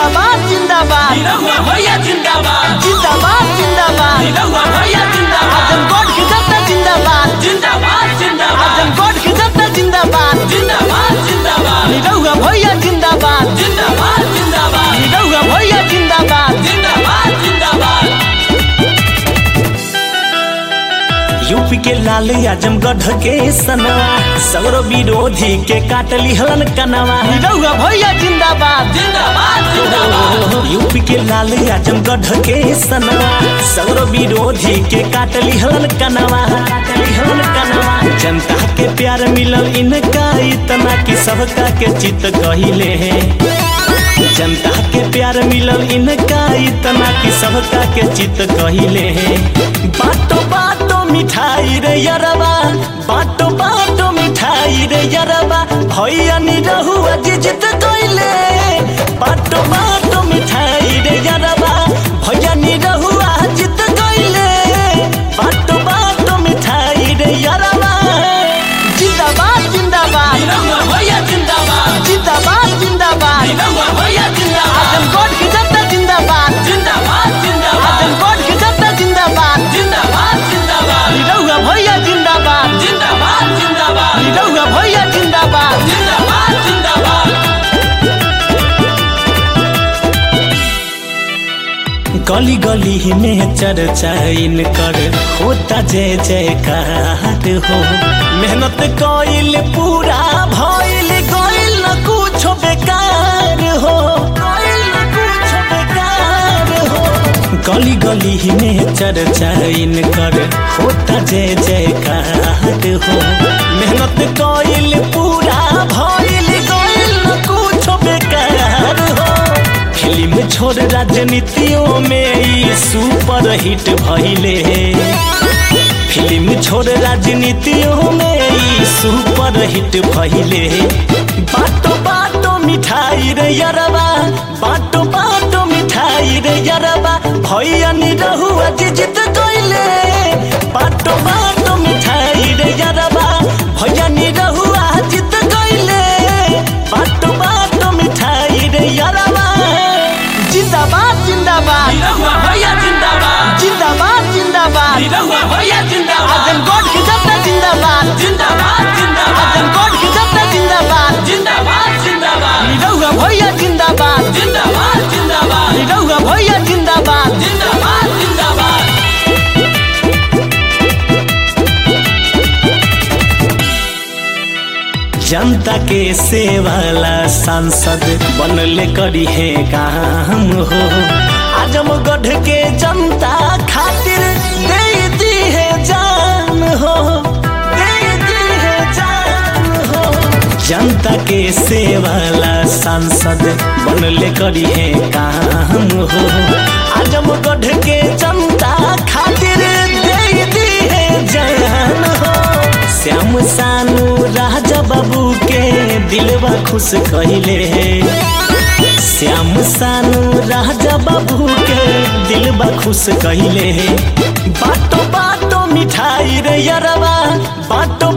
जिंदाबाद जिंदाबाद निरहुआ भैया जिंदाबाद जिंदाबाद जिंदाबाद निरहुआ भैया जिंदाबाद आजमगढ़ की जनता जिंदाबाद जिंदाबाद जिंदाबाद आजमगढ़ की जनता जिंदाबाद जिंदाबाद जिंदाबाद निरहुआ भैया जिंदाबाद जिंदाबाद जिंदाबाद निरहुआ भैया जिंदाबाद जिंदाबाद जिंदाबाद यूपी के लाल आजमगढ़ के सनवा सगरो विरोधी के काटली हलन कनवा निरहुआ भैया जिंदाबाद जिंदाबाद जिंदाबाद यूपी के लाल आजमगढ़ के सनवा सगरो विरोधी के काटली हलन कनवा काटली हलन कनवा जनता के प्यार मिलल इनका इतना कि सबका के चित कहिले जनता के प्यार मिलल इनका इतना कि सबका के चित कहिले बाटो बाटो मिठाई रे यरबा बाटो बाटो मिठाई रे यरबा भैया नी रहुआ जी जित कइले बाटो बाटो मिठाई रे यरबा भैया नी रहुआ जित कइले बाटो बाटो मिठाई रे यरबा जिंदाबाद जिंदाबाद निरहुआ भैया जिंदाबाद जिंदाबाद जिंदाबाद निरहुआ भैया जिंदाबाद आजमगढ़ की जनता जिंदाबाद जिंदाबाद जिंदाबाद आजमगढ़ की जनता जिंदाबाद जिंदाबाद जिंदाबाद निरहुआ भैया जिंदाबाद जिंदाबाद जिंदाबाद निरहुआ भैया जिंदाबाद जिंदाबाद जिंदाबाद गली गली में चर्चा इनकर होता जय जयकार हो मेहनत कइल पूरा भइल गइल न कुछ बेकार हो गइल न कुछ बेकार हो गली गली में चर्चा इनकर होता जय जयकार हो मेहनत कइल पूरा भइल गइल न कुछ बेकार हो फिल्म छोड़ राजनीतियों में ई सुपर हिट भइले फिल्म छोड़ राजनीतियों में ई सुपर हिट भइले बाटो बाटो मिठाई रे यरबा बाटो बाटो मिठाई रे यरबा भैया नी रहुआ जी जित कइले बाटो बाटो मिठाई रे यरबा भैया नी रहुआ जित कइले बाटो बाटो मिठाई रे यरबा जिंदाबाद जिंदाबाद निरहुआ भैया जिंदाबाद जिंदाबाद जिंदाबाद निरहुआ भैया जिंदाबाद आजमगढ़ की जनता जिंदाबाद जिंदाबाद जिंदाबाद आजमगढ़ की जनता जिंदाबाद जिंदाबाद जिंदाबाद निरहुआ भैया जिंदाबाद जिंदाबाद जिंदाबाद निरहुआ भैया जिंदाबाद जिंदाबाद जिंदाबाद जनता के सेवाला सांसद बनले करी है काम हो आजमगढ़ के जनता खातिर दे दी है जान हो दे दी है जान हो जनता के सेवाला सांसद बनले करी है काम हो आजमगढ़ के जनता खातिर दे दी है जान हो श्याम सानू राजा बाबू के दिलवा खुश कहिले श्याम सानू राजा बाबू के दिलवा खुश कहिले बाटो बाटो मिठाई रे यरबा बाटो